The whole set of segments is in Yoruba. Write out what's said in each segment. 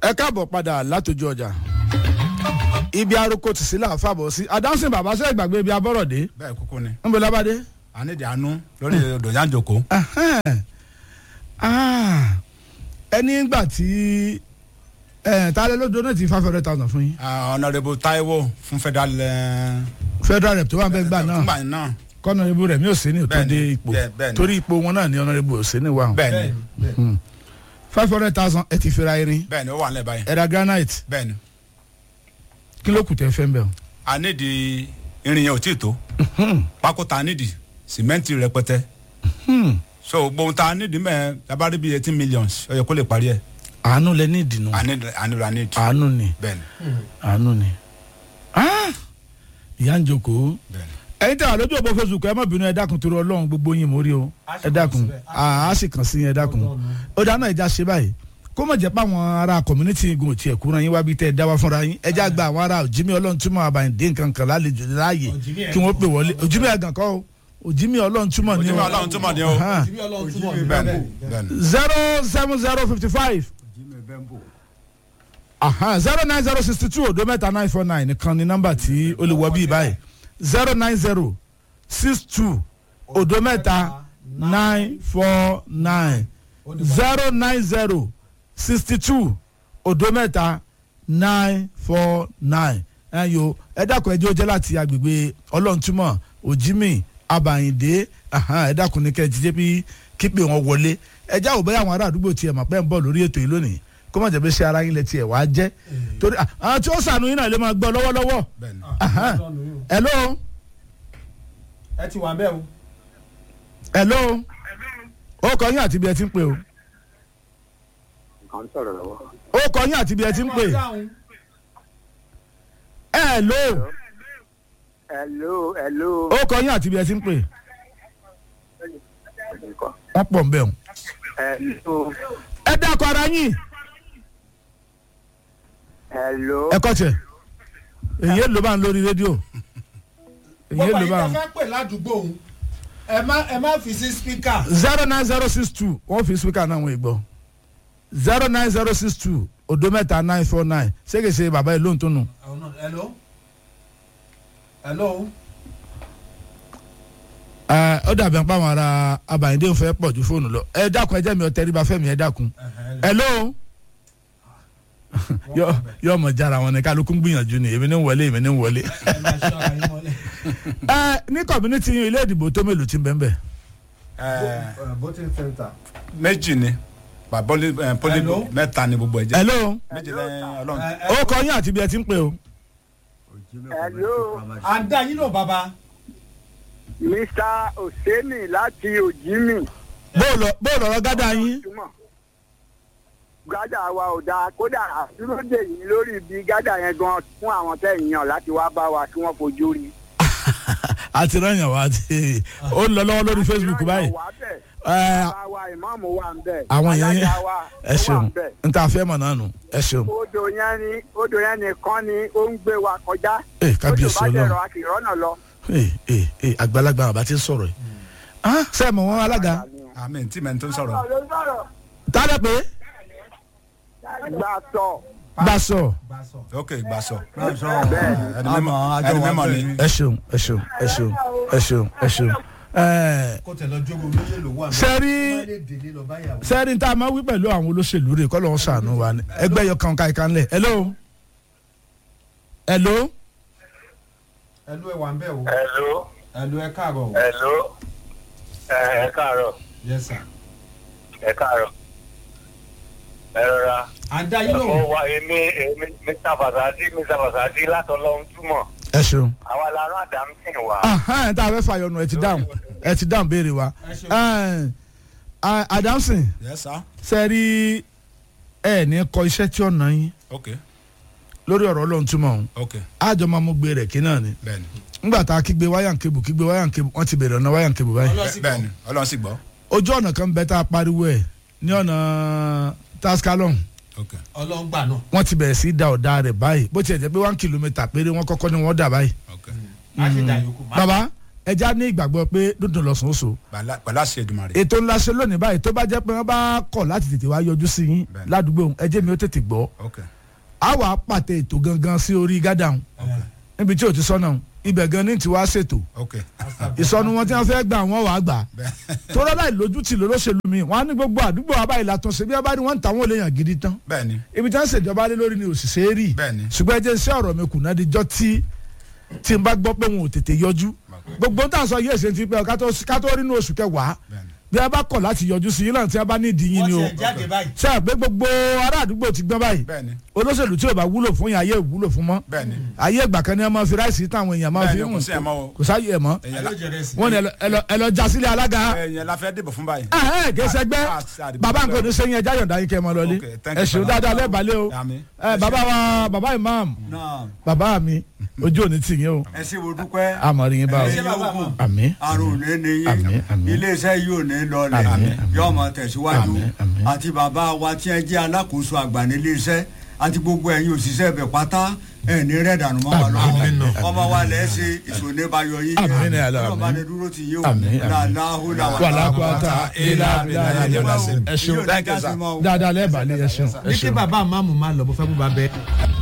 ẹ káàbọ̀ padà látòjú ọjà ibi aroko tì sí là fàbọ̀ sí adáhùnsìn bàbá sẹ́yìn gbàgbé ibi abọ́rọ̀dé bẹ́ẹ̀ kúkú ni ń bẹ lábàdé. ànídìí àánú lórí odò yanjoko. ẹni gbà tí tálẹ́ ló donate five hundred thousand fún yín ọ̀nàrẹ́bù taiwo fún federal ẹ̀, federal rep tó wà bẹ́ẹ̀ gbà náà fúngbà náà kọ́nọ̀rẹ́bù rẹ̀ mi ò sí ní òtún Bẹ́ẹ̀ni, dé ipò bẹ́ẹ̀- bẹ́ẹ̀ni. torí ipò wọn náà ni ọ̀nàrẹ́bù ò sí ní wà bẹ́ẹ̀ ni five hundred thousand ẹ ti fira irin bẹ́ẹ̀ ni ó wà nílẹ̀ báyìí ẹ̀dà granite bẹ́ẹ̀ ni kí ló kù tẹ́ fẹ́ ń bẹ̀ o. ànídìí irin yẹn ò tí ì tó pákó ta ànídìí sìmẹ́ǹtì rẹpẹtẹ so gbóhùn ta ànídìí mẹ́ẹ̀ labari bíi eighteen millions ó yẹ kó lè parí ẹ̀ àánú lẹ ní ìdìnnú ànídìí ànídìí ànídìí àánú ni bẹ́ẹ̀ ni àánú ni Ah! ìyá ń jókòó bẹ́ẹ̀ ni ẹyin tí a lójú òpó facebook ẹ má bínú ẹ dákun torí ọlọ́run gbogbo yín mórí o ẹ dákun a sì kàn sí yín ẹ dákun ó dáná ẹja ṣe báyìí kó mọ̀ jẹ́ pé àwọn ará community igun òtí ẹ̀kú ran yín wá bí tẹ́ ẹ dáwà fúnra yín ẹja gba àwọn ará òjìmí ọlọ́run túmọ̀ àbàyìndé nǹkan kan lálejò láàyè kí wọ́n pè wọlé òjìmí ẹ̀gàn kọ́ o òjìmí ọlọ́run túmọ̀ ní ojúmọ́ o ọlọ́run túmọ̀ ni o Aha. bẹ́ẹ̀ ni bẹ́ẹ̀ ni zero seven zero fifty five zero nine zero sixty two odo mẹ́ta nine four nine nìkan ni nọ́mbà tí ó lè wọ bí báyìí zero nine zero six two odo mẹ́ta nine four nine zero nine zero sixty two odo mẹ́ta nine four nine ẹ yo ẹ dákun ẹjọ́ jẹ́ láti agbègbè ọlọ́ntúmọ̀ òjìmí abàyìndé ẹ dákun ní kẹ́ẹ̀jì jẹ́ bí kípe wọn wọlé ẹ já ò bẹ́ẹ̀ àwọn ará àdúgbò tiẹ̀ mọ̀ pé ń bọ̀ lórí ètò yìí lónìí kó má jẹ́ bí ṣe ara yín lẹ tiẹ̀ wá jẹ́ torí ah, àwọn tí ó sànù yín náà lè máa gbọ́ lọ́wọ́lọ́wọ́ bẹ́ẹ̀ ni hello ẹ ti wà bẹ́ẹ̀ o. hello ó kọ yín àti bí ẹ ti ń pè o kan sọ̀rọ̀ lọ́wọ́. ó kọ yín àti bí ẹ ti ń pè hello hello hello. ó kọ yín àti bí ẹ ti ń pè wọ́n pọ̀ ń bẹ̀ o hello ẹ dákọ̀ ara yín hello. ẹ kọ́ tiẹ̀ èyí ló bá ń lórí rédíò èyí gbogbo ló yìí bá tó ń fẹ́ pè ládùúgbò òun ẹ má ẹ má fi sí spíkà. zero nine zero six two wọ́n fi speaker náà wọ́n gbọ́ zero nine zero six two odo mẹ́ta nine four nine ṣégeṣe bàbá yìí lóhùn tó nù. hello hello. ẹ ó dàbí apá àwọn ará abàyíndé ń fẹ́ pọ̀ ju fóònù lọ ẹ dákun ẹ jẹ́ mi ọtẹ ríba fẹ́mi ẹ dákun hello yọ yọ ọmọ jára wọn ni kálukú ń gbìyànjú ni èmi ní ń wọlé èmi ní ń wọlé ẹ máa ṣọ́ ara yín mọ́lẹ̀. ẹ ní community yín ilé ìdìbò tó mélòó ti ń bẹ́ẹ̀ bẹ́ẹ̀ Ẹ̀, voting center. méjì ni pàbọ́lì pọ́lì Hello? mẹ́ta ni gbogbo ẹ̀ jẹ́ hello méjì lẹ́yìn ọlọ́run ó kọ yín àti bí ẹ ti ń pè o hello à ń dá yín lò bàbá. mr oseni láti ojimi. bóòlù bóòlù ọ̀rọ̀ gádà yín túmọ̀ gádà wa ò dáa kódà àdúródè yìí lórí ibi gádà yẹn gan fún àwọn tẹ̀yìn yàn láti wá bá wa kí wọ́n fojú rí. àti rányàn wá àti ó ń lọ lọ́wọ́ lórí facebook báyìí wà bẹ̀ ẹ bá wa ìmáàmù wà ń bẹ̀. àwọn èèyàn yẹn alága wa ẹ ó wà ṣeun ń bẹ̀. n ta fẹ́ mọ̀ náà nù ẹ ṣeun odò yẹn ni odò yẹn nìkan ni ó ń gbé wa kọjá. ẹ kábíyèsí odò bá ọlọ́run dẹ̀rọ̀ a kì í rọ́nà lọ. ẹ ẹ ẹ àgbàlagbà àbá ti ń sọ̀rọ̀ yìí ah sẹ́ẹ̀mù wọn alága àmì tí mẹ́ni tó ń sọ̀rọ̀ tálẹ̀ pé gbà sọ. bá sọ ok gbà sọ bẹ́ẹ̀ ẹni mímọ ẹni mímọ ni ẹ ṣeun ẹ ṣeun ẹ ṣeun ẹ ṣeun ẹ ṣeun ẹ kó tẹ̀ lọ jókòó méjì ló wà. sẹ́rí má lè délé lọ báyàwó. sẹ́rí tá a máa wí pẹ̀lú àwọn olóṣèlú rẹ̀ kọ́ ló ń sànù wa ni ẹgbẹ́ yọ kàn káyìí kan lẹ̀ hello hello ẹlú ẹ wà ń bẹ̀ o. Hello, ẹlú ẹ káàárọ̀ o. hello, ẹ ẹ káàárọ̀, yes sir. ẹ káàárọ̀. Ẹ rọra. à ń dá yín lò. Mo wá èmi èmi Mr. Fasadi Mr. Fasadi látọlọ́run túmọ̀. ẹ ṣeun Àwa la rán Adamson wá. ahán tá a fẹ́ fàyọnu ẹ ti dáhùn ẹ ti dáhùn béèrè wa ẹ ṣeun. ẹ ẹ adamson yẹ sá sẹ́rí ẹ ní kọ iṣẹ́ tí ọ̀nà yín ok lórí ọ̀rọ̀ ọlọ́run túmọ̀ ọ̀hún ok àjọ máa mú gbé rẹ̀ kí náà ni bẹ́ẹ̀ni ńgbà tá a kígbe wáyà ń kébù kígbe wáyà ń kébù wọ́n ti bèrè ọ̀nà wáyà ń kébù báyìí Ọlọ́sìn bẹ́ẹ̀ni ọlọ́run sì gbọ́ ojú ọ̀nà kan bẹ tá a pariwo ẹ̀ ní ọ̀nà tascalon ok ọlọ́run gbà náà wọ́n ti bẹ̀rẹ̀ sí í da ọ̀dà rẹ̀ báyìí bó tiẹ̀ jẹ́ pé one kilometre péré wọ́n kọ́kọ́ ni wọ́n dà báyìí. ok a ṣe dà yòókù. baba ẹja ní ìgbàgbọ́ pé dúndùn lọ́sùn oṣù Pẹ̀lá- pẹ̀lú àṣẹ Èdùmàrè. ètò ńlá ṣe lónìí báyìí tó bá jẹ́ pé wọ́n bá kọ̀ láti tètè wá yọjú sí yín Bẹ́ẹ̀ni. ládùúgbò ẹjẹ́ mi ó tètè gbọ́ ok a wà á pàtẹ ètò gangan sí orí gádàún níbi tí ò ti sọ́nà ibẹ̀ gan ní tiwa ṣètò ok ìsọnu wọn tí wọ́n fẹ́ gbà wọ́n wà á gbà bẹ́ẹ̀ tó rọ́lá ìlójútì lólóṣèlú mi wọ́n á ní gbogbo àdúgbò abáyé látúnṣe bí wọ́n bá ní wọ́n ń ta wọ́n lè yàn gidi tán bẹ́ẹ̀ ni ibi tí wọ́n ń ṣèjọba lé lórí ni òṣìṣẹ́ rí Bẹ́ẹ̀ni. ṣùgbọ́n ẹ jẹ́ iṣẹ́ ọ̀rọ̀ mi kùnà díjọ́ tí tí n bá gbọ́ pé wọn ò tètè yọjú gbogbo tá a sọ yéé ṣe ti pẹ́ ká tó ká tó rí inú oṣù kẹwàá bẹ́ẹ̀ ni bí a bá kọ̀ láti yọjú sí yín náà tí a bá ní ìdí yín wọ́n ni o ti ẹ̀ jáde báyìí. ṣe àgbẹ̀ gbogbo ará àdúgbò ti gbọ́n báyìí bẹ́ẹ̀ ni olóṣèlú tí ò bá wúlò fún yín ayé ò wúlò fún mọ́ bẹ́ẹ̀ ni ayé ìgbà kan ní ẹ máa fi ráìsì táwọn èèyàn máa bẹ́ẹ̀ fi ni hùn kò sí ẹ̀ mọ́ o kò sáyé ẹ̀ mọ́ Ẹ̀yẹn la- Ayé jẹrẹ sí. wọ́n ní ẹ lọ- ẹ lọ- ẹ lọ já sílé alága ẹ̀yẹn la fẹ́ dìbò fún báyìí. ẹ ẹ kì í ṣẹgbẹ́ Ah, ah, bàbá nǹkan ní sẹ́yìn ẹja yọ̀ǹda yín kẹ́ ẹ mọ lọlé Okay, thank ẹ you, ṣeun Baba. dáadáa lẹ́ẹ̀bálẹ̀ o Àmín. ẹ bàbá wa bàbá imam náà bàbá mi ojú òní tì yín o ẹ ṣe wo dúpẹ́ àmọ̀rí yín bá o ẹ ṣe bàbá mọ̀ àmín àrùn ní ní Àmín, yín àmín. iléeṣẹ́ yìí ò ní lọlẹ̀ Àmín, àmín. yóò máa tẹ̀síwájú Àmín, àmín. àti bàbá wa tí ẹ jẹ́ alákòóso àgbà níléeṣẹ́ àti gbogbo ẹ̀yin òṣìṣẹ́ ibẹ̀ pátá ẹ̀ ní rẹ̀ dànù mọ́ wa Àmín, lọ́wọ́ ọmọ wa lẹ̀ ṣe ìṣòní bayọ̀ yín Àmín, ní àlọ́, ọlọ́ba àmín. ni dúró ti yín o Àmín, àmín. làlàhùlà wàlàkùtà ilà abilà ẹ ṣeun Thank you, sir. dáadáa lẹ́ẹ̀bálẹ̀ ẹ ṣeun ẹ ní kí ṣeun. bàbá àmàmù máa lọ bó fẹ́ bó bá bẹ.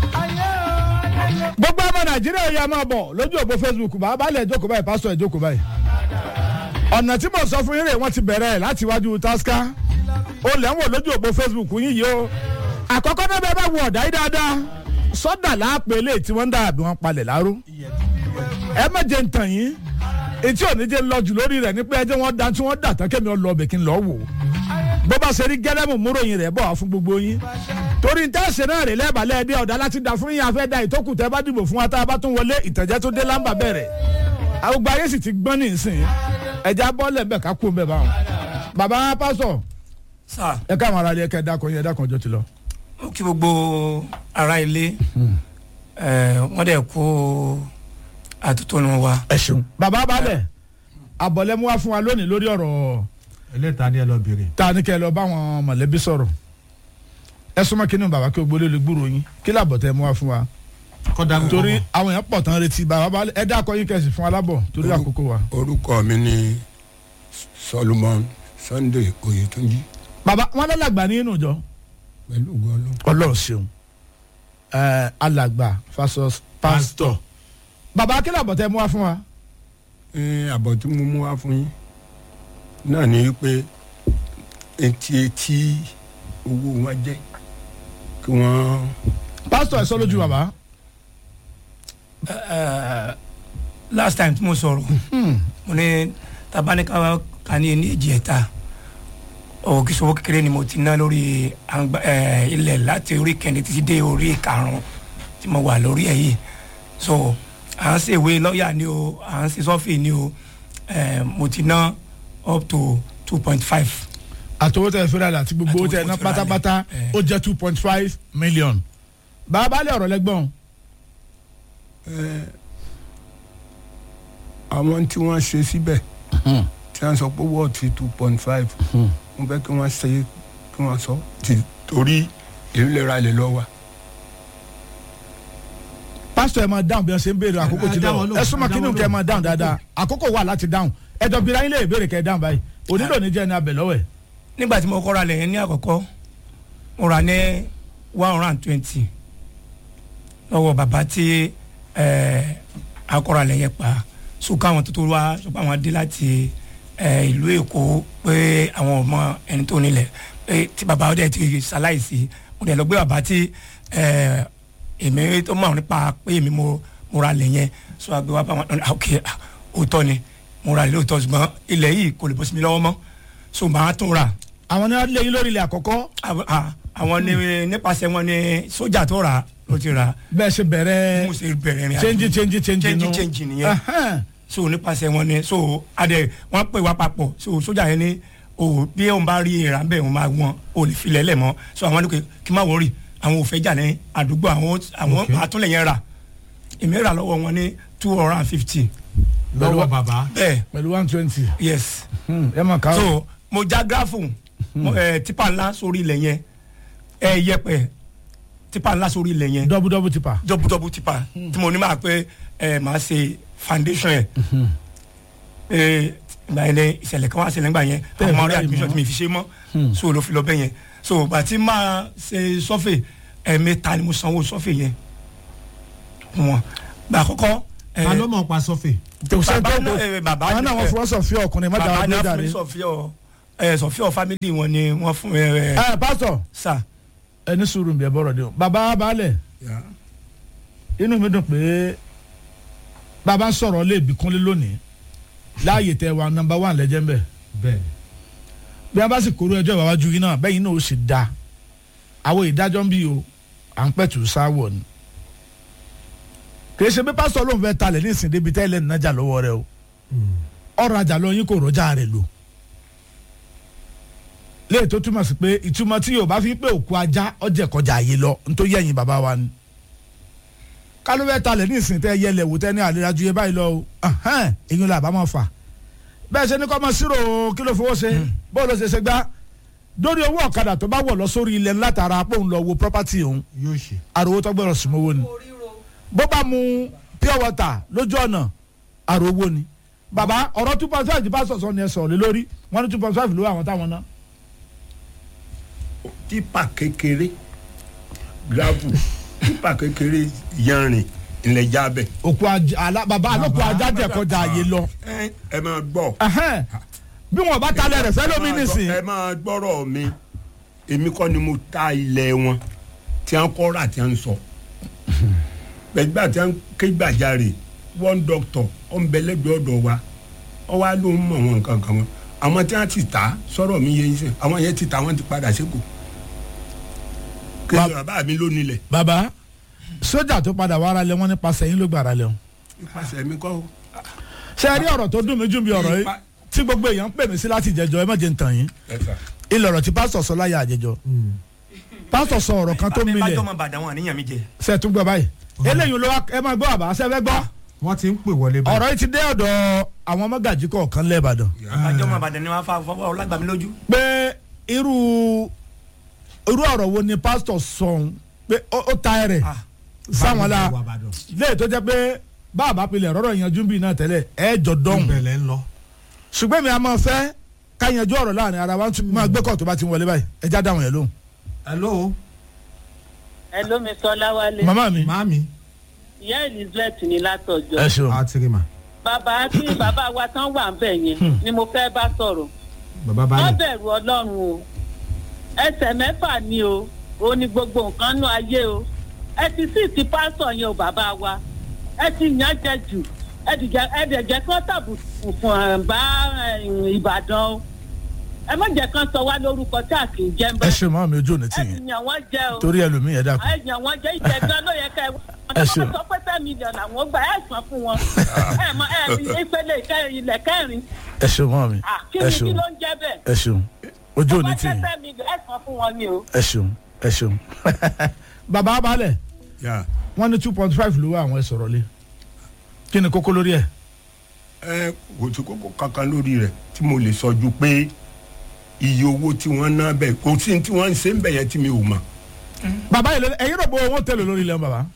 gbogbo ọmọ nàìjíríà yà máa bọ̀ lójú òpó facebook bàbá balẹ̀ ìjókòó báyìí pásítọ̀ ìjókòó báyìí. ọ̀nà tí mo sọ fún yín rè wọ́n ti bẹ̀rẹ̀ láti iwájú tasca ó lẹ̀ ń wò lójú òpó facebook yín yìí o. àkọ́kọ́ náà bẹ́ẹ̀ bá wọ ọ̀dà yìí dáadáa sọ́dà láàpẹ̀ eléyìí tí wọ́n ń dà bí wọ́n palẹ̀ láró. ẹ má jẹ́ ntàn yín etí òní jẹ́ lọ́jù lórí rẹ̀ ní pé ẹ jẹ́ wọ́n da tí wọ́n dà tán kémi ọlọ́ ọbẹ̀ kí n lọ́ wò ó bó bá ṣe rí gẹ́lẹ́mù múròyìn rẹ̀ bọ̀ wá fún gbogbo yín torí ń tẹ́sí náà rè lẹ́ẹ̀bàlẹ́ ẹ̀dẹ́ ọ̀dà láti dà fún yín afẹ́ da ìtókù tẹ́ bá dìbò fún wa tá a bá tún wọlé ìtẹ̀jẹ́ tó dé lámbà bẹ̀rẹ̀ àgbà ayé sì ti gbọ́n ní ìsìn ẹ̀já bọ́ọ̀lẹ̀ bẹ̀ ká kú bẹ̀ báwọn. bàbá pásọ̀ sá ẹ káwọn ará ilé ẹ̀kẹ́ dákọ̀ yín ẹ dákọ̀ ọjọ́ ti lọ. ó kí gbogbo ará ilé ẹ, wọ́n dẹ̀ kó àtúntò wa. ẹ ṣeun. bàbá balẹ̀ àbọ̀lẹ́mú wá fún wa lónìí lórí ọ̀rọ̀ ẹlẹ́ta ni ẹ lọ bèrè. ta ni kẹ́ ẹ lọ bá àwọn mọ̀lẹ́bí sọ̀rọ̀ ẹ súnmọ́ kí ni bàbá kí o gbólé lè gbúrò yín kí làbọ̀ tẹ́ mú wá fún wa kọ́dà ń torí àwọn èèyàn pọ̀ tán retí bàbá balẹ̀ ẹ dákọ̀ yín kẹ́sì fún wa lábọ̀ torí àkókò wa. orúkọ mi ni solomon sunday oyetunji bàbá wọn lálàgbà ní inú ìjọ pẹ̀lú gọlọ. ọlọ́run ṣeun ẹ alàgbà fasos pásítọ̀ bàbá kí làbọ̀ tẹ́ mú wá fún wa. ẹ àbọ̀ tí mo mú wá fún yín náà ni pé etí etí owó wọn jẹ́ kí wọ́n pásítọ̀ ẹ sọ lójú bàbá. Ẹ, last time tí mo sọ̀rọ̀ mo ní tabanika ka ní ní èjì ẹ̀ta owó kí sọ́wọ́ kékeré ni mo ti ná lórí àǹgbá- ẹ, ilẹ̀ láti orí kẹ́ni títí dé orí karùn-ún tí mo wà lórí ẹ̀ yìí so à ń ṣèwé lọ́ọ̀yà ni o à ń ṣe sọ́fì ni o ẹ, mo ti ná up to two point five àtọwọ́ tẹ fẹ́rẹ́ àti gbogbo owó tẹ ná Àtowó tí fẹ́rẹ́ pátápátá àlẹ́, ẹ. ó jẹ́ two point five million. bàbá balẹ̀ ọ̀rọ̀ lẹ́gbọ̀n àwọn tí wọ́n ṣe síbẹ̀ tí wọ́n sọ pé wọ́ọ̀tì two point five wọ́n fẹ́ kí wọ́n ṣe kí wọ́n sọ ti torí èyí lè ra ilẹ̀ lọ wa. pásítọ̀ ẹ máa dáhùn bí wọ́n ṣe ń béèrè àkókò ẹ tí dá lọ wọn lóhùn, ẹ súnmọ́ ẹ dá kínú wọn kẹ́ ẹ lóhùn. máa dáhùn dáadáa àkókò wà láti dáhùn ẹjọ́ bíra yín lè béèrè kẹ́ ẹ dáhùn báyìí onílò ní jẹ́ ní abẹ lọ́wọ́ ẹ̀. nígbà tí mo kọ́ra lẹ̀ yẹn ní àkọ́kọ́ mo rà ní one hundred and twenty lọ́wọ́ bàbá tí ẹ̀, akọ́ra lẹ̀ yẹn pa sùkọ́ àwọn tó tó wá sùkọ́ àwọn dé láti ẹ̀, ìlú èkó pé àwọn ọmọ ẹni tó nílẹ̀ pé tí bàbá ọdẹ ti ṣaláìsí mo dẹ̀ lọ gbé bàbá tí ẹ̀, èmi tó mọ̀ nípa pé èmi mo mo ra lẹ̀ yẹn sọ àgbẹ̀ wa bá wọn ah, ok ah, òótọ́ ni mo ra lẹ̀ lóòótọ́ ṣùgbọ́n ilẹ̀ yìí kò lè bọ́ sí mi lọ́wọ́ mọ́ so màá tún rà àwọn ní wọ́n lé yín lórí ilẹ̀ àkọ́kọ́ àwọn à- àwọn ní nípasẹ̀ wọn ní sójà tó rà ló ti rà bẹ́ẹ̀ ṣe bẹ̀rẹ̀ mo ṣe bẹ̀rẹ̀ rìn àjò. change change change change nù. change nìyẹn Ẹhẹ́n. so nípasẹ̀ wọn ni so adẹ wọn pè wá papọ̀ so sójà yẹn ní o bí òun bá rí ìrà bẹ́ẹ̀ òun máa wọn o lè filẹ̀ lẹ̀ mọ́ so àwọn ní kí n má wọrí àwọn ò fẹ́ jà ní àdúgbò àwọn àwọn àtúnlẹ̀ yẹn rà èmi rà lọ́wọ́ wọn ní two hundred and fifty lọ́wọ́ bàbá. bẹ́ẹ̀ pẹ̀lú one twenty yes ẹ mọ̀ ká so mo já gráfù mo, ẹ, tipa ńlá sórí ilẹ̀ yẹn ẹ yẹpẹ tipa ńlá sórí ilẹ̀ yẹn double double tipa. dọ́bùdọ́bù tipa tí mo ní máa pé ẹ máa ṣe foundation yẹn ee ìgbà yẹn lẹ ìṣẹ̀lẹ̀ kan wá ṣẹlẹ̀ ńgbà yẹn Bẹ́ẹ̀ àwọn ni, ọ̀rẹ́ admission mọ́. tí mi fi ṣe mọ́ so ló fi lọ bẹ́ẹ̀ yẹn so bàtí máa ṣe sọ́fẹ̀ ẹ̀ẹ̀mẹ́ta ni mo sanwó sọ́fẹ̀ yẹn wọn gbà àkọ́kọ́ ẹ̀, ta ló mọ̀ pa sọ́fẹ̀. kò sẹ́ni bàbá tó náà ẹ̀, bàbá àwọn náà wọ́n fọwọ́ sọ fí ọkùnrin má bàbá dáwọ́ náà dé fún dàrí. mi sọ̀fíọ̀ ẹ̀ sọ̀fíọ̀ family wọn ni wọ́n fún ẹ̀ ẹ̀ ẹ pásítọ̀ sà ẹni sùúrù bí ẹ bọ̀rọ̀ dé o bàbá baálẹ̀ Yeah. inú mi dùn pé bàbá ń sọ̀rọ̀ lé ìbíkúnlé lónìí láàyè tẹ wa nọmba wà lẹ́jẹ̀ ń bẹ̀ bẹ́ẹ̀ bí a bá sì kóró ẹjọ́ ìwájú yìí náà bẹ́ẹ̀ náà ó sì da àwọn ìdájọ́ ń bí o à ń pẹ̀tù sáwọ̀ ni kìí ṣe pé pásítọ̀ ló ń fẹ́ talẹ̀ ní ìsìn débi tẹ́lẹ̀ nínájà lọ́wọ́ rẹ o ọ̀rọ̀ ajá lọ yín kò rọ́jà rẹ̀ lò léè tó túmọ̀ sí pé ìtumọ̀ tí yorùbá fi pé òkú ajá ọjẹ́ kọjá àyè lọ nítorí ẹ̀yìn bàbá wa ni kálọ́ fẹ́ talẹ̀ ní ìsìn tẹ́ yẹlẹ̀ wò tẹ́ ní àlera ju yẹ báyìí lọ o ẹ̀hẹ́n, èyí ló àbámọ̀ fà bẹ́ẹ̀ ṣe ní kọ́ mọ sírò kí ló fowó ṣe bó ló ṣe ṣe gbá dórí owó ọ̀kadà tó bá wọ̀ lọ sórí ilẹ̀ látara pé òun lọ wo property òun yóò ṣe. àròwó tó gbọ́dọ̀ sùn mọ́wó ni bó bá mu pure water lójú ọ̀nà àròwó ni bàbá ọ̀rọ̀ two point five bá sọ̀sọ̀ ni ẹ sọ̀rọ̀ lé lórí wọ́n ní two point five ló wà àwọn táwọn ná. tipa kékeré gravel tipa kékeré yanrìn ilẹ̀ jábẹ̀. òkú ajá àlá bàbá àlòkù ajá jẹ kọjá àyè lọ ẹ ẹ máa gbọ́. Ẹhẹ́n. bí wọn bá talẹ̀ rẹ̀ fẹ́ lómi ẹ máa gbọ́- nísìn ẹ máa gbọ́rọ̀ mi èmi kọ́ ni mo ta ilẹ̀ wọn tí wọ́n kọ́ rà tí wọ́n sọ. gbẹ̀gbà tí wọ́n ké gbàjarè one doctor ọ̀nbẹ̀lẹ́gbẹ̀ ọ̀dọ̀ wa ọ wá ló ń mọ̀ wọn nǹkan kan wọn àwọn tí wọ́n ti ta sọ̀rọ̀ mi yé yín sẹ́ àwọn yẹn ti ta wọ́n ti padà sẹ́kù. kí Ba- ni bàbá mi ló nílẹ̀ bàbá sójà tó padà wá ara lẹ wọn nípasẹ̀ yín ló gbà ara lẹ wọn. nípasẹ̀ mi kọ́ o. ṣé ẹ rí ọ̀rọ̀ tó dùn mí jù bí ọ̀rọ̀ yìí Ipa- tí gbogbo èèyàn ń pè mí sí láti jẹjọ ẹ má jẹ́ ń tàn yín ẹ sà. ilẹ̀ ọ̀rọ̀ tí pásítọ̀ sọ láyé àjẹjọ pásítọ̀ sọ ọ̀rọ̀ kan tó bá milẹ̀ jọmọ bàdàn wọn àníyàn mi jẹ ṣe é tún gbọ́ báyìí eléyìí ló wá ẹ máa gbọ́ àbá ṣe fẹ́ gbọ́ wọ́n ti ń pè wọlé báyìí. ọ̀rọ̀ yìí ti dé ọ̀dọ̀ àwọn mọ́gàjì kọ̀ọ̀kan lẹ́ẹ̀bàdàn bá jọmọ bàdàn ni wọn fa fọwọ́ ọlágbàmí lójú. pé irú irú ọ̀rọ̀ wo ni pásítọ̀ sọ̀hún pé ó ó ta ẹ̀rẹ̀ Ah. sáwọn la Wà Ìbàdàn. léè tó jẹ́ pé báàbá pilẹ̀ rọ́rọ̀ yanjú bíi náà tẹ́lẹ̀ ẹ̀ jọ dọ́hùn ìbẹ̀lẹ̀ ń lọ. ṣùgbọ́n mi a máa fẹ́ ká yanjú ọ̀rọ̀ láàrin ara wa tún máa gbé kọ̀ tó bá ti wọlé báyìí ẹ já dáhùn yẹn lóhùn. hello ẹ ló mi sọ láwálé màmá mi màámi ìyá elizabeth ní látọjọ ẹ ṣeun àtìrìmà bàbá tí bàbá wa tán wà ń bẹ yẹn ni mo fẹ́ bá sọ̀rọ̀ bàbá wọ́n balẹ̀. bẹ̀rù ọlọ́run o ẹsẹ̀ mẹ́fà ni o ó ní gbogbo nǹkan nú ayé o ẹ ti sì ti pásọ̀ yẹn o bàbá wa ẹ ti yàn jẹ jù ẹ ti jẹ ẹ dẹ̀ jẹ́ kán tàbùkù fún ẹ̀ bá ẹ̀, ìbàdàn o ẹ má jẹ́ kán sọ wá lórúkọ tí a kì í jẹ́ ń ẹ bá ṣeun màmá mi ojú òní ẹ tì ti yín yàn wọ́n jẹ o torí ẹlòmíì ẹ dákun. ẹ̀yàn wọn jẹ́ ìjẹ̀gbẹ́ ló yẹ ká ẹ Ẹ wọ́n ṣeun. sọ pé ten million àwọn gbà ẹ̀ sàn fún wọn ẹ̀ mọ ẹ̀ ìpele ìkẹrin ilẹ̀ kẹrin ẹ ṣeun màmá mi Ah, kí ẹ ni kí ṣeun ló ń jẹ́ bẹ́ẹ̀ ẹ ṣeun ojú òní wọ́n tì jẹ́ yín ten million ẹ̀ sàn fún wọn ni o. ẹ ṣeun ẹ ṣeun. bàbá balẹ̀ yà wọ́n ní two point five ló wá àwọn ẹ sọ̀rọ̀ lé kí ni kókó lórí ẹ̀. ẹ kò sí kókó kankan lórí rẹ̀ tí mo lè sọ ju pé iye owó tí wọ́n ná bẹ́ẹ̀ kò sí tí wọ́n ń ṣe ń bẹ̀ yẹn tí mi ò mọ̀. bàbá yìí lé ẹ̀yin rò bó owó tẹ̀lé lórí ilẹ̀ wọn bàbá.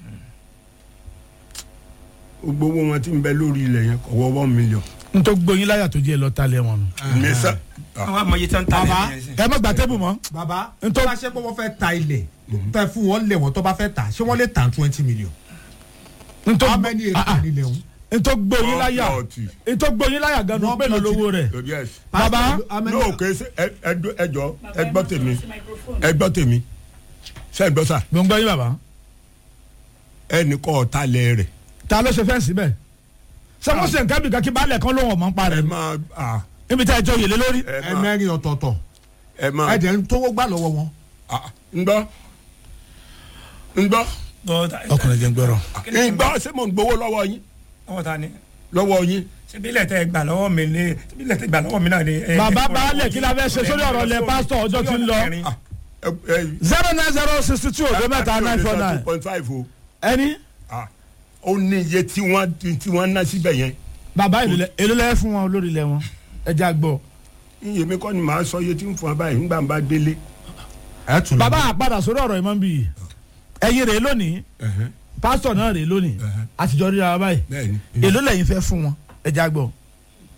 gbogbo owó wọn tí ń bẹ lórí ilẹ̀ yẹn kò wọ́ one million. n tó gbóyin láyà tó jẹ́ lọ talẹ̀ wọn nù. mi sá àwọn amọ̀ye tí wọ́n ń ta Bàbá, lẹ́yìn ẹ̀sìn. ẹ má gba tébù mọ́. bàbá Ntọ́- tó bá ṣe pé wọ́n fẹ́ ta ilẹ̀ tẹ fún wọn lẹ̀ wọ́n tó bá fẹ́ ta ṣé wọ́n lè ta twenty million. n tó how gbó- many ah, ah. acre nílẹ̀ wọn. n tó gbóyin láyà Ọ̀tí. n tó gbóyin láyà gan-an Wọ́n pé lọ plot lówó rẹ̀. yes. Bàbá, no kò sí ẹ ẹ dó- ẹ jọ ẹ gbọ́ tèmi ẹ gbọ́ tèmi ṣe é gbọ́ sà gbọ̀ngbọ́n yín bàbá ẹnì kọ́ ọ̀tá lẹ̀ rẹ̀ ta ló ṣe fẹ́ǹsì bẹ́ẹ̀. ṣé wọ́n ṣe nǹkan bí kan kí baálẹ̀ kan lóhùn ọmọ ń pa ẹ rẹ̀ máa à, níbi tí a jọ yèlé lórí. ẹ ẹ máa mẹ́rin ọ̀tọ̀ọ̀tọ̀ ẹ máa ẹ jẹ́ ń tówó gbà lọ́wọ́ wọn. à, ń gbọ́ ń gbọ́ ọkùnrin jẹ́ ń gbọ́rọ̀. ń gbọ́ ṣé mo ń gbowó lọ́wọ́ yín ọwọ́ ta ni lọ́wọ́ yín ṣebí ilẹ̀ tẹ gbà lọ́wọ́ mi ni ṣebí ilẹ̀ tẹ gbà lọ́wọ́ mi náà ni. ẹ- bàbá ẹ- baálẹ̀ kí la fẹ́ ṣe sórí ọ̀rọ̀ ilẹ̀ pásítọ̀ ọjọ́ tí ń lọ. à, ẹ ẹ zero nine zero sixty two ọdún mẹ́ta àti nine four òde sọ nine. two point five o ẹni à, ó ní iye tí wọ́n tí wọ́n ná síbẹ̀ yẹn bàbá èlò lẹ́yìn fún wọn lórí ilẹ̀ wọn ẹja gbọ́. iye mi kọ́ ni màá sọ iye tí ń fún wa báyìí nígbà bá délé. ẹ tún lọ. bàbá àpadà sórí ọ̀rọ̀ ìmọ̀ ń bì yìí ẹ̀yin rèé lónìí pásítọ̀ náà rèé lónìí àtijọ́ ríra wa báyìí bẹ́ẹ̀ni èló lẹ́yìn fẹ́ fún wọn ẹja gbọ́.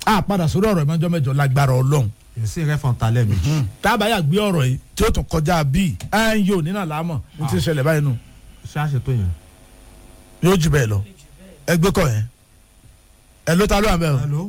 a padà sórí ọ̀rọ̀ ìmọ̀jọ́ mẹ́jọ lágbára ọlọ́run èsì rẹ fọn talẹ méjì. tábàyà gbé ọ̀rọ̀ yìí tí ó tún kọjá bíi ẹ̀ ń yóò nínà láàmọ̀ ní ti ń ṣẹlẹ̀ báyìí nù ṣáṣe tó yẹn. yóò jù bẹ́ẹ̀ lọ ẹgbẹ́ kọ̀ yẹn ẹ ló ta ló wà bẹ́ẹ̀ o. hello.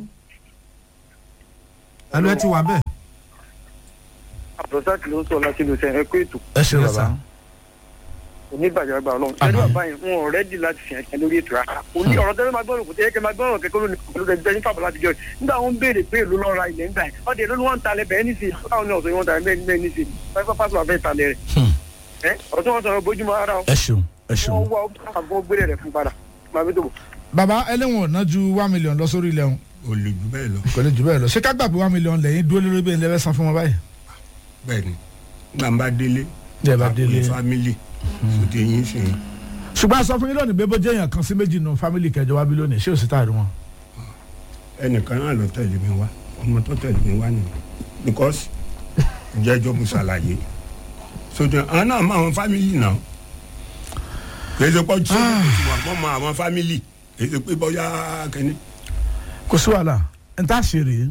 hello ẹ ti wà bẹ́ẹ̀. àbùrọ̀sáàkì ló ń sọ láti lè sẹ́yìn ẹ̀kọ́ ètò ẹ ṣe Yes, bàbá sir. oníbàjẹ́ àgbà ọlọ́run ẹ̀rọ bàbá yẹn wọn ò rẹ́dì láti fi ẹ̀kẹ́ lórí ètò rárá òní ọ̀rọ̀ tẹ́lẹ̀ máa gbọ́dọ̀ kò tẹ́lẹ̀ kẹ́ máa gbọ́dọ̀ kẹ́kọ́ lónìí pẹ̀lú ẹgbẹ́ nípa bàbá àtijọ́ yìí nígbà wọn béèrè pé èlò lọ́ra ilẹ̀ ń gbà yẹn ọdẹ ló ní wọ́n ń talẹ̀ bẹ́ẹ̀ ní sí i báwọn ní ọ̀sẹ̀ yìí wọ́n talẹ̀ bẹ́ẹ̀ bẹ́ẹ̀ ní sí i pẹ́pẹ́ pásítọ̀ àfẹ́ talẹ̀ rẹ̀ ẹ́ ọ̀rọ̀ tí wọ́n sọ̀rọ̀ bójúmọ́ ara ẹ ṣeun ẹ ṣeun. wọn wá àgbọn gbére rẹ̀ fún padà máa bí tó bọ̀. bàbá ẹlẹ́wọ̀n ò ná ju one million lọ sórí ilẹ̀ wọn o lè jù bẹ́ẹ̀ lọ kò lè jù bẹ́ẹ̀ lọ ṣé ká gbà pé one million lẹ́yìn dúró lórí bẹ́ẹ̀ lẹ́fẹ̀ẹ́ san fún wọn báyìí. bẹ́ẹ̀ ni nígbà ń bá délé Jẹ́ bá délé. fámìlì sòtì yín sìn yín ṣùgbọ́n a sọ fún yín lónìí bébó jẹ́ èèyàn kan sí méjì nù fámìlì kẹjọ wá bí lónìí ṣé ò sí táàrí wọn. ẹnìkan náà lọ tẹ̀lé mi wá ọmọ tó tẹ̀lé mi wá nìyẹn because jẹ́jọ́ mo ṣàlàyé sòtì àwọn náà mọ àwọn fámìlì náà kì í ṣe pọ́ tí wọ́n mọ àwọn fámìlì kì í ṣe pé bọ́yá kẹ́ni. kò sí wàhálà n ta ṣe rèé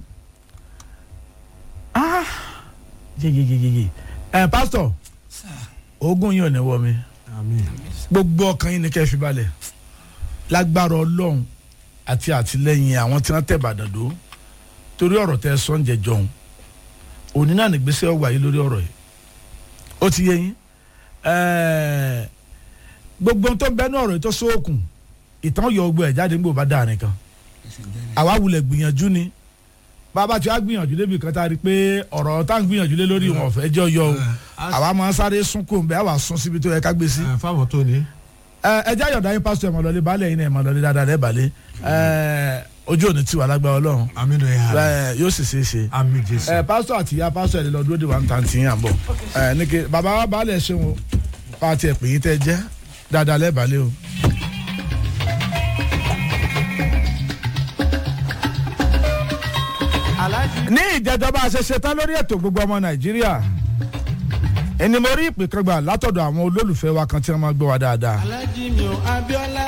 ah yeyeyeyeye ẹ pásítọ̀ oògùn yìí ò ní wọ mi àmín. gbogbo ọkàn yín ni kẹ́ ẹ fi balẹ̀ lágbára ọlọ́run àti àtìlẹ́yìn àwọn tí wọ́n tẹ̀ bàdàn dó torí ọ̀rọ̀ tẹ sọ́njẹ jọ̀hún òní náà nígbésẹ̀ ọgbà yìí lórí ọ̀rọ̀ yìí ó ti yé yín ẹ̀ẹ́ gbogbo ohun tó ń bẹ́nu ọ̀rọ̀ yìí tó sóòkùn ìtàn yọ ọgbọ ẹ̀ jáde nígbò bá dáa nìkan àwa wulẹ̀ gbìyànjú ni bàbá tí wàá gbìyànjú débi kan tá a rí i pé ọ̀rọ̀ tá à ń gbìyànjú lé lórí wọn ọ̀fẹ́ jẹ́ ọyọ o àwa máa ń sáré sún kó bẹ́ẹ̀ àwa sún síbi tó yẹ ká gbé sí. ẹ fáwọn tó ní. ẹ ẹ jẹ́ àyọ̀dá yín pásítọ̀ ẹ̀mọ̀ lọ́lé baálé yín náà ẹ̀mọ̀ lọ́lé dáadáa rẹ̀ balẹ̀ ẹ ojú òní tiwa lágbára ọlọ́run àmín ẹ̀ hà. ẹ yóò sì ṣeé ṣe. àmín jésù. ẹ pásítọ̀ àti ìyá pásítọ̀ ẹ̀ lè lọ dúró de wa ń ta ti yín à ń bọ̀ ẹ ní kí bàbá wa baálé ṣe wọn bá a tiẹ̀ pè yín tẹ́ jẹ́ dáadáa lẹ́ balẹ̀ o. ní ìjẹjọba àṣẹṣe lórí ètò gbogbo ọmọ nàìjíríà ẹni mo rí ìpè kan gbà látọ̀dọ̀ àwọn olólùfẹ́ wa kan tí wọ́n máa gbọ́ wa dáadáa. alájí mi ò abiola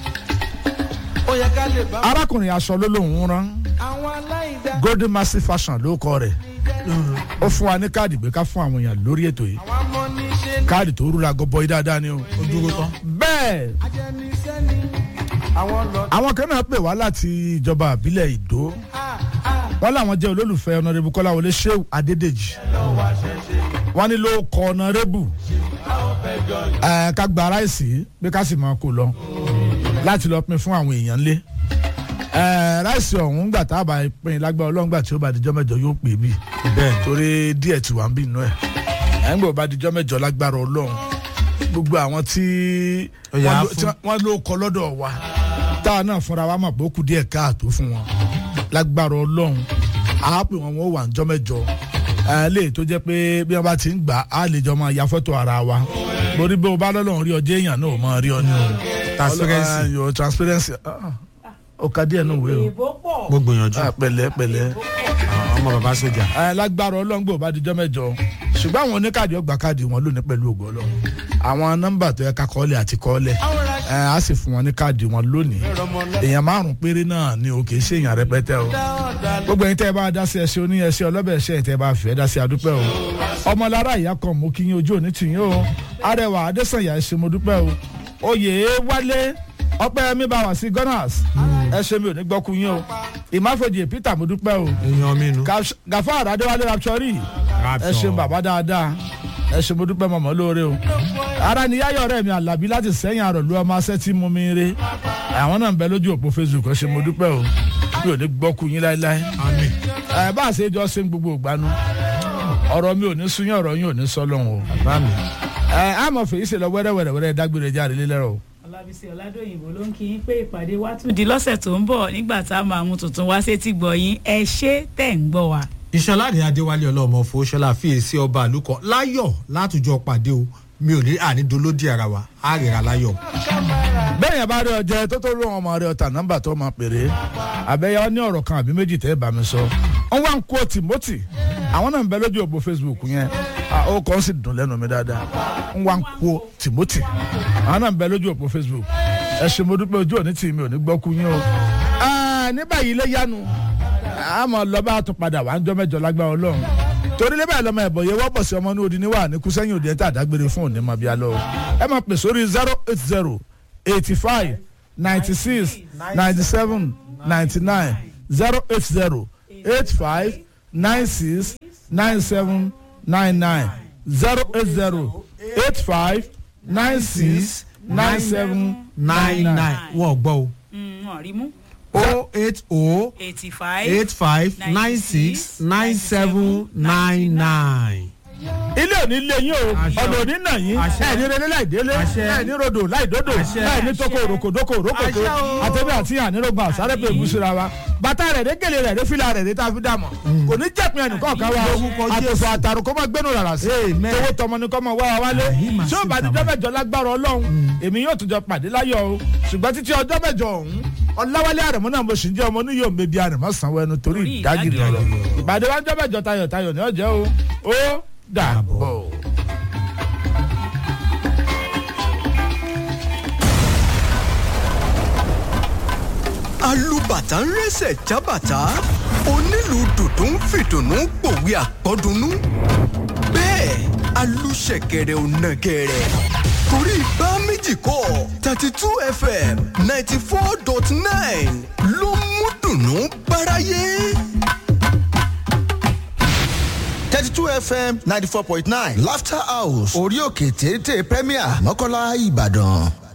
ó yẹ ká lè bá arákùnrin aṣọ ló lóun rán àwọn aláìdá golden massive fashion ló kọ rẹ̀ ó fún wa ní káàdì gbé ká fún àwọn èèyàn lórí ètò yìí àwọn amọ́niṣe káàdì tó rúra gọbọ yìí dáadáa ni o. ó dúró tán. bẹ́ẹ̀ ajẹnisẹ́ni àwọn lọ. àwọn kan náà pè wá láti ìjọba àbílẹ̀ ìdó wọ́n làwọn jẹ́ olólùfẹ́ ọ̀nàrẹ́bù kọ́láwọlé sheu adédèjì wọ́n ní ló kọ ọ̀nàrẹ́bù ẹ̀ ká gba ráìsì pé ká sì máa kó lọ láti lọ pin fún àwọn èèyàn lé ẹ̀ ráìsì ọ̀hún gbà tá a bá pin lágbára ọlọ́run gbà tí ó bá dijọ́ mẹ́jọ yóò pè bí bẹ́ẹ̀ torí díẹ̀ tí wà ń bì nù ẹ̀ ẹ̀ ń gbọ́ bá dijọ́ mẹ́jọ lágbára ọlọ́run gbogbo àwọn tí Ó yá wọ́n ló- fún. tí wọ́n ló kọ lọ́dọ̀ wa táwa náà fúnra wa mọ̀ pé ó kù díẹ̀ káàtó fún wọn lágbára ọlọ́run àá pè wọn wọn wà ń jọ́ mẹ́jọ ẹ lè tó jẹ́ pé bí wọ́n bá ti ń gbà á lè jọ máa ya fọ́tò ara wa borí bí o bá lọ́lọ́run rí ọjọ́ èèyàn náà ò máa rí ọ ní o Transparency. Ọlọ́- yo, transparency ah, ó ka díẹ̀ nù wé o mo gbìyànjú. Ah, pẹ̀lẹ́ pẹ̀lẹ́ ọmọ bàbá sójà. ẹ lágbára ọlọ́ngbò bá dijọ́ mẹ́jọ ṣùgbọ́n àwọn oníkàdí ọgbà káàdì wọn lónìí pẹ̀lú ògo ọlọ́run àwọn nọ́mbà tó yẹ ká kọ́lẹ̀ àti kọ́lẹ̀ ẹ á sì fún wọn ní káàdì wọn lónìí èèyàn márùn péré náà ni o kì í ṣe èèyàn rẹpẹtẹ o gbogbo ẹyin tẹ́ ẹ bá dá sí ẹṣẹ oní ẹṣẹ ọlọ́bẹ̀ ẹṣẹ ẹ̀ tẹ́ ẹ bá fẹ́ dá sí adúpẹ́ o ọmọlára ìyá kan mú kí yín ojú òní tì yín o arẹwà adésànyà ẹ ṣé mo dúpẹ́ o oyè wálé ọpẹ́ mi bá wà sí gunners ẹ ṣé mi ò ní gbọ́kú yín o ìmáfojì peter mo dúpẹ́ o èèyàn mi nu. gàfáà adéwálé rapsori ẹ ṣeun bàbá dáadáa ẹ ṣe mo dúpẹ́ mọ̀mọ́ lóore o ara ni yáyọ̀ ọ̀rẹ́ mi àlàbí láti sẹ́yìn àrò lu ọmọ asẹ́ tí mú mi re àwọn náà ń bẹ lójú òpó facebook ẹ ṣe mo dúpẹ́ o mi ò ní gbọ́kú yín láéláé àmín. ẹ bá a ṣe jọ ṣe ń gbogbo ìgbanu ọ̀rọ̀ mi ò ní sún yín ọ̀rọ̀ yín ò ní sọ lọ́hùn o bá mi. ẹ àmọ̀ fèyí ṣe lọ wẹ́rẹ́wẹ́rẹ́ dágbére jáde lélẹ́rọ̀ o. ọlábísí ọládòyìnbó ló ń kí yín pé ìpàdé wa tún di lọ́sẹ̀ tó ń bọ̀ nígbà tá a máa mú tuntun wá sétí gbọ̀ yín ẹ ṣé tẹ̀ ń gbọ́ wa. ìṣọláde adéwálé ọlọ́mọ fowóṣọlá fiyèsí ọba àlùkọ láyọ̀ látùjọ pàdé o mi ò ní ànídolódì ara wa á rìnrà láyọ̀. bẹ́ẹ̀ yẹn bá rí ọjọ́ tó tó rún ọmọ rẹ ọ̀tà nọ́mbà tó máa pèrè àbẹ́yẹ ní ọ̀rọ̀ kan àbí méjì tẹ́ ẹ bá mi sọ wọ́n wá ń kó timothy àwọn náà ń bẹ lójú òpó facebook yẹn à, ó kàn sì dùn lẹ́nu mi dáadáa wọ́n wá ń kó timothy àwọn náà ń bẹ lójú òpó facebook ẹ ṣe mo dúpẹ́ ojú òní tì mí ò ní gbọ́ kú yín o. Ah, ní báyìí ilé yánu a mọ̀ lọ́ba àtún padà wà ń jọ mẹ́jọ lágbára ọlọ́run torí lébà lọ́mọ ẹ̀bọ̀ yẹ wọ́pọ̀ sí ọmọ ní odi níwà ní kúsẹ́yìn òde tá àdágbére fún òní mọ̀bí alọ́ o ẹ máa pè sórí zero eight zero eighty five ninety six ninety seven ninety nine zero eight zero eight five nine six nine seven nine nine zero eight zero eight five nine six nine seven nine nine wọ́n gbọ́ o wọ́n rí mú. o eight o eighty five eight five nine six nine seven nine nine. ilé òní lé yín o ọ̀nà òní nà yín ẹ̀ ní relé láì délé ẹ̀ ní rodò láì dódò ẹ̀ ní toko òrokòdókò òrókòtò àtẹ̀bí àti ànírògbà sárẹ́pẹ̀ ìbúsira wa bàtà rẹ̀ dé gèlè rẹ̀ dé fìlà rẹ̀ dé tá a fi dàmọ̀ kò ní jẹ̀pin ẹnìkan kan wa àtòfò àtàrò kó má gbénu rárá sí tówó tọmọ ni kó má wá wa wálé tí ó bá dídọ́ mẹ́jọ lágbára ọlọ́run èmi yóò tún jọ pàdé láyọ̀ o ṣùgbọ́n títí ọjọ́ mẹ́jọ ọ̀hún ọláwálé àrẹ̀mú náà mo sì ń jẹ́ ọmọ oníyòó mbẹ́bí àrẹ̀mọ́ sanwó ẹnu torí ìdágìrì ọ̀rọ̀ ìpàdé wa ń jọ́ mẹ́jọ tayọ̀tayọ̀ ní ọ̀jẹ́ o ó dàbọ̀. alùbàtà ń rẹsẹ̀ jábàtà onílù dùdú ń fìdùnnú gbòwe àpọ́dúnú bẹ́ẹ̀ alùṣẹ̀kẹ̀rẹ̀ ò nàgẹ̀rẹ̀ torí bá méjì kọ́ thirty two fm ninety four dot nine ló mú dùnnú báráyé. thirty two fm ninety four point nine laughter house orí òkè téńté premier mọ́kànlá ìbàdàn.